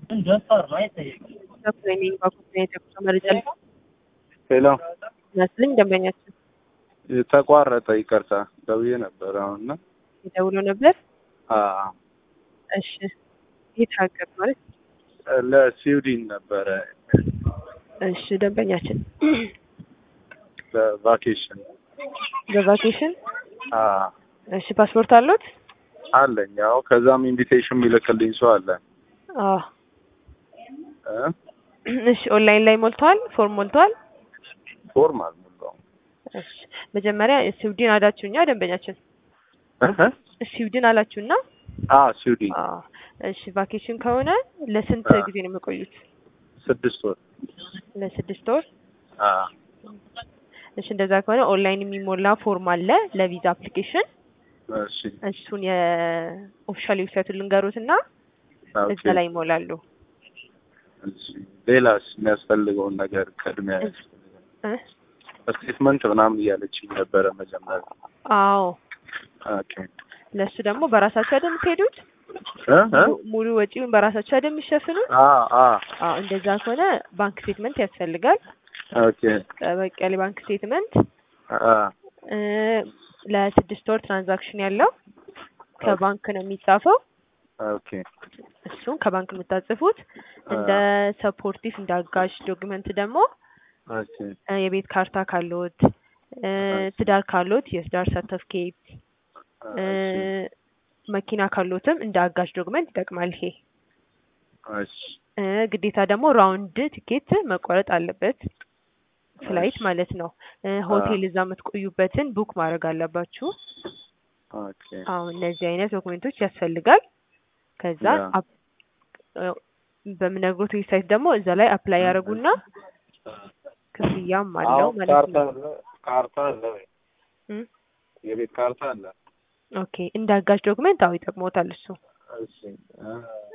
ትሬኒንግ በኩል የቴክኖ መረጃ ሄሎ ይመስልኝ ደንበኛችን ተቋረጠ። ይቅርታ ደውዬ ነበር አሁን እና የደውሎ ነበር። አዎ፣ እሺ የት ሀገር ማለት? ለስዊድን ነበረ እሺ ደንበኛችን ለቫኬሽን። በቫኬሽን አዎ እሺ ፓስፖርት አሉት? አለኝ። ያው ከዛም ኢንቪቴሽን የሚልክልኝ ሰው አለ አዎ እ እሺ ኦንላይን ላይ ሞልተዋል? ፎርም ሞልተዋል? ፎርም አልሞላውም። እሺ መጀመሪያ ስዊድን አላችሁኛ ደንበኛችን እ እ ስዊድን አላችሁና አዎ ስዊድን አዎ እሺ ቫኬሽን ከሆነ ለስንት አዎ። ጊዜ ነው የሚቆዩት? ስድስት ወር። ለስድስት ወር። አዎ እሺ እንደዛ ከሆነ ኦንላይን የሚሞላ ፎርም አለ ለቪዛ አፕሊኬሽን። እሺ እሱን የኦፊሻል ዌብሳይቱን ልንገሩት እና ኦኬ። እዛ ላይ ይሞላሉ። እሺ ሌላስ የሚያስፈልገውን ነገር ቅድሚያ እ? ስቴትመንት ምናምን እያለችኝ ነበረ መጀመሪያ። አዎ ኦኬ ለእሱ ደግሞ በራሳቸው አይደል የምትሄዱት? እ እ ሙሉ- ሙሉ ወጪውን በራሳቸው አይደል የሚሸፍኑት? አ አ አዎ እንደዛ ከሆነ ባንክ ስቴትመንት ያስፈልጋል። ኦኬ ጠበቅ ያለ ባንክ ስቴትመንት አ እ ለስድስት ወር ትራንዛክሽን ያለው ከባንክ ነው የሚጻፈው። ኦኬ እሱን ከባንክ የምታጽፉት እንደ ሰፖርቲቭ እንደ አጋዥ ዶክመንት ደግሞ ኦኬ እ የቤት ካርታ ካሎት እ ትዳር ካሎት የትዳር ሰርተፍኬት እ መኪና ካሎትም እንደ አጋዥ ዶክመንት ይጠቅማል። ይሄ እሺ እ ግዴታ ደግሞ ራውንድ ቲኬት መቆረጥ አለበት፣ ፍላይት ማለት ነው። እ ሆቴል እዛ የምትቆዩበትን ቡክ ማድረግ አለባችሁ። ኦኬ አሁን እነዚህ አይነት ዶክመንቶች ያስፈልጋል። ከዛ ያ። አፕ- እ በምነግሮት ዌብሳይት ደግሞ እዛ ላይ አፕላይ ያደርጉና ክፍያም አለው አሁን ማለት ካርታ ነው። አለ ካርታ አለ ወይ? እ የቤት ካርታ አለ። ኦኬ እንደ አጋዥ ዶክመንት አዎ ይጠቅሞታል እሱ። እሺ አ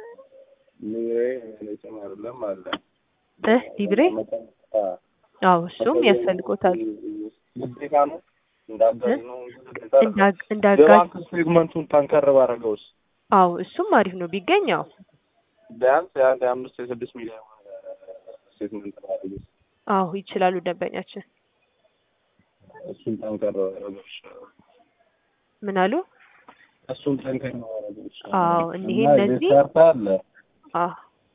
ሊብሬ ምንም አይደለም አለ እ ሊብሬ አ አዎ እሱም ያስፈልጎታል። ግዴታ ነው እንዳጋዥ ነው ግዴታ ነው። እንደ አግ- እንደ አጋዥ የባንክ ስቴትመንቱን ጠንከር ባደረገውስ አዎ እሱም አሪፍ ነው ቢገኝ አዎ ቢያንስ የአንድ የአምስት የስድስት ሚሊዮን ስቴትመንት ባደረገውስ አዎ ይችላሉ ደንበኛችን። እሱን ጠንከር ባደረገው ይሻላል። ምን አሉ? እሱን ጠንከር ባደረገው ይሻላል። አዎ እኒሄ እና የቤት እነዚህ ካርታ አለ አዎ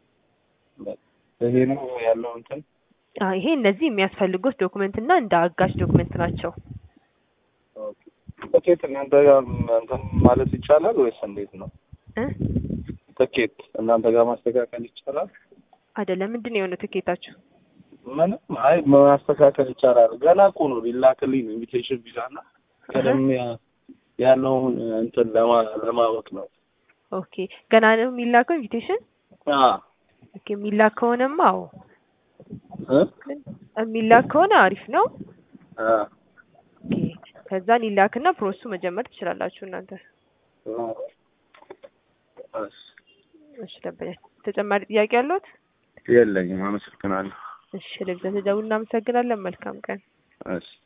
ይሄ ነው ያለው እንትን አዎ ይሄ እነዚህ የሚያስፈልጉት ዶክመንት እና እንደ አጋዥ ዶክመንት ናቸው። ትኬት እናንተ ጋር እንትን ማለት ይቻላል ወይስ እንዴት ነው? እ ትኬት እናንተ ጋር ማስተካከል ይቻላል? አይደለም ምንድን ነው የሆነው ትኬታችሁ? ምንም አይ ማስተካከል ይቻላል። ገና እኮ ነው ሊላክልኝ ነው ኢንቪቴሽን ቪዛ እና ቀደም ያ- ያለውን እንትን ለማ- ለማወቅ ነው። ኦኬ ገና ነው የሚላከው ኢንቪቴሽን? አ ኦኬ የሚላክ ከሆነማ አዎ እ የሚላክ ከሆነ አሪፍ ነው። አ ኦኬ ከዛን ይላክና ፕሮሰሱ መጀመር ትችላላችሁ እናንተ። እሺ፣ እሺ ደንበኛ ተጨማሪ ጥያቄ አለዎት? የለኝም። አመሰግናለሁ። እሺ ለብዛ ተደውል እናመሰግናለን። መልካም ቀን። እሺ